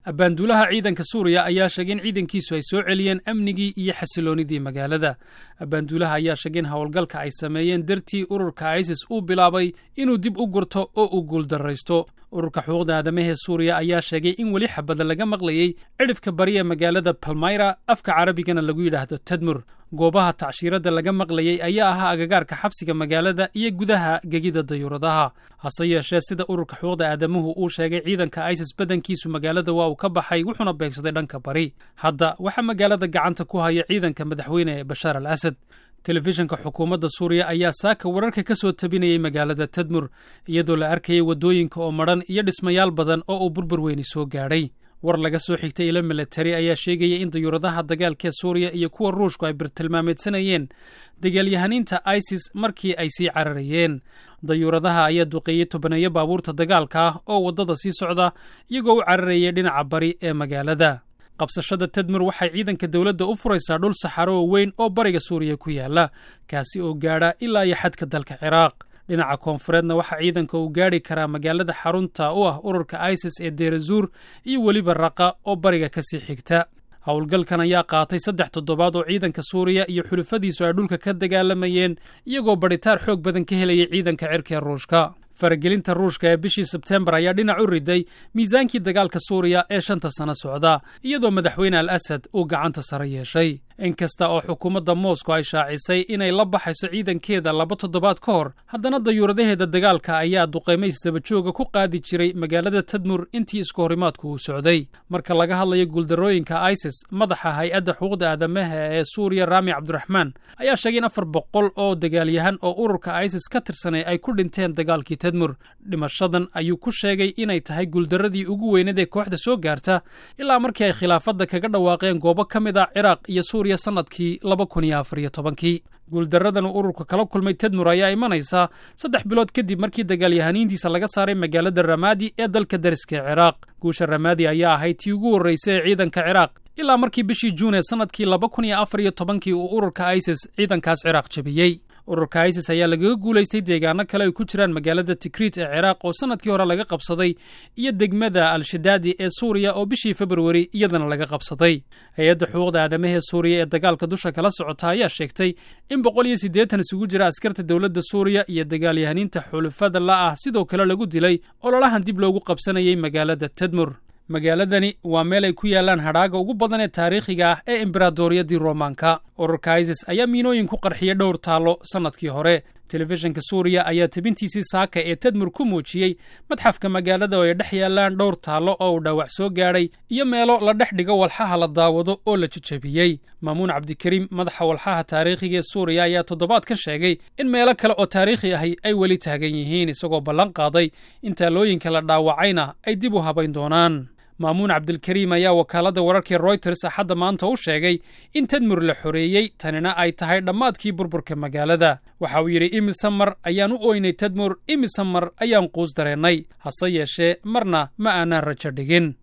abbaanduulaha ciidanka suuriya ayaa sheegay in ciidankiisu ay soo celiyeen amnigii iyo xasiloonidii magaalada abbaanduulaha ayaa sheegay in howlgalka ay sameeyeen dartii ururka isis uu bilaabay inuu dib u gurto oo uu guuldarraysto ururka xuquuqda aadamahee suuriya ayaa sheegay in weli xabada laga maqlayey cidhifka bari ee magaalada balmayra afka carabigana lagu yidhaahdo tadmur goobaha tacshiiradda laga maqlayey ayaa ahaa agagaarka xabsiga magaalada iyo gudaha gegida dayuuradaha hase yeeshee sida ururka xuquuqda aadamuhu uu sheegay ciidanka isis badankiisu magaalada waa uu ka baxay wuxuuna beegsaday dhanka bari hadda waxaa magaalada gacanta ku haya ciidanka madaxweyne bashaar al asad telefishinka xukuumadda suuriya ayaa saaka wararka ka soo tabinayay magaalada tadmur iyadoo la arkayay waddooyinka oo madhan iyo dhismayaal badan oo uu burbur weyni soo gaadhay war laga soo xigtay ilo milatari ayaa sheegaya in dayuuradaha dagaalkee suuriya iyo kuwa ruushku ay birtilmaameedsanayeen dagaalyahaniinta isis markii ay sii cararayeen dayuuradaha ayaa duqeeyey tobaneeyo baabuurta dagaalka ah oo waddada sii socda iyagoo u cararayay dhinaca bari ee magaalada qabsashada tadmur waxay ciidanka dowladda u furaysaa dhul saxaro oo weyn oo bariga suuriya ku yaala kaasi oo gaadha ilaa iyo xadka dalka ciraaq dhinaca koonfureedna waxaa ciidanka uu gaadhi karaa magaalada xarunta u ah ururka isis ee deerazuur iyo weliba raqa oo bariga ka sii xigta howlgalkan ayaa qaatay saddex toddobaad oo ciidanka suuriya iyo xulufadiisu ay dhulka ka dagaalamayeen iyagoo badhitaar xoog badan ka helayay ciidanka cirkee ruushka faragelinta ruushka ee bishii sebtembar ayaa dhinac u riday miisaankii dagaalka suuriya ee shanta sano socda iyadoo madaxweyne al asad uu gacanta sare yeeshay inkasta oo xukuumadda moscow ay shaacisay inay la baxayso ciidankeeda laba toddobaad ka hor haddana dayuuradaheeda dagaalka ayaa duqaymays dabajooga ku qaadi jiray magaalada tadmur intii isku horimaadku uu socday marka laga hadlayo guuldarrooyinka isis madaxa hay-adda xuquuqda aadamaha ee suuriya raami cabdiraxmaan ayaa sheegay in afar boqol oo dagaalyahan oo ururka isis ka tirsanay ay ku dhinteen dagaalkii tadmur dhimashadan ayuu ku sheegay inay tahay guuldarradii ugu weyneed ee kooxda soo gaarta ilaa markii ay khilaafadda kaga dhawaaqeen goobo ka mid ah ciraaq iyo suuriya sannadkii laba kun iyo afar iyo tobankii guuldaradan uu ururka kala kulmay tadmur ayaa imanaysaa saddex bilood kadib markii dagaalyahaniintiisa laga saaray magaalada ramaadi ee dalka dariska ee ciraaq guusha ramaadi ayaa ahayd tii ugu horraysay ee ciidanka ciraaq ilaa markii bishii juun ee sannadkii laba kun iyo afar iyo tobankii uu ururka isis ciidankaas ciraaq jebiyey ururka isis ayaa lagaga guulaystay deegaano kale ay ku jiraan magaalada tikrit ee ciraaq oo sannadkii hore laga qabsaday iyo degmada al-shadaadi ee suuriya oo bishii februari iyadana laga qabsaday hay-adda xuquuqda aadamahee suuriya ee dagaalka dusha kala socota ayaa sheegtay in boqol iyo siddeetan isugu jira askarta dowladda suuriya iyo dagaalyahaniinta xulufada la ah sidoo kale lagu dilay ololahan dib loogu qabsanayay magaalada tadmur magaaladani waa meel ay ku yaalaan hadhaaga ugu badan ee taariikhiga ah ee embaradoriyadii roomaanka ururka isis ayaa miinooyin ku qarxiyay dhowr taallo sannadkii hore telefishinka suuriya ayaa tebintiisii saaka ee tadmur ku muujiyey madxafka magaalada oo ay dhex yaalaan dhowr taallo oo uu dhaawac soo gaadhay iyo meelo la dhex dhigo walxaha la daawado oo la jejebiyey maamuun cabdikariim madaxa walxaha taariikhiga ee suuriya ayaa toddobaad ka sheegay in meelo kale oo taariikhi ahi ay weli taagan yihiin isagoo ballan qaaday in taalooyinka la dhaawacayna ay dib u habayn doonaan maamuun cabdilkariim ayaa wakaaladda wararkii royters axadda maanta u sheegay in tadmur la xoreeyey tanina ay tahay dhammaadkii burburka magaalada waxa uu yidhi imise mar ayaan u ooynay tadmur imise mar ayaan quus dareennay hase yeeshee marna ma aanaan rajo dhigin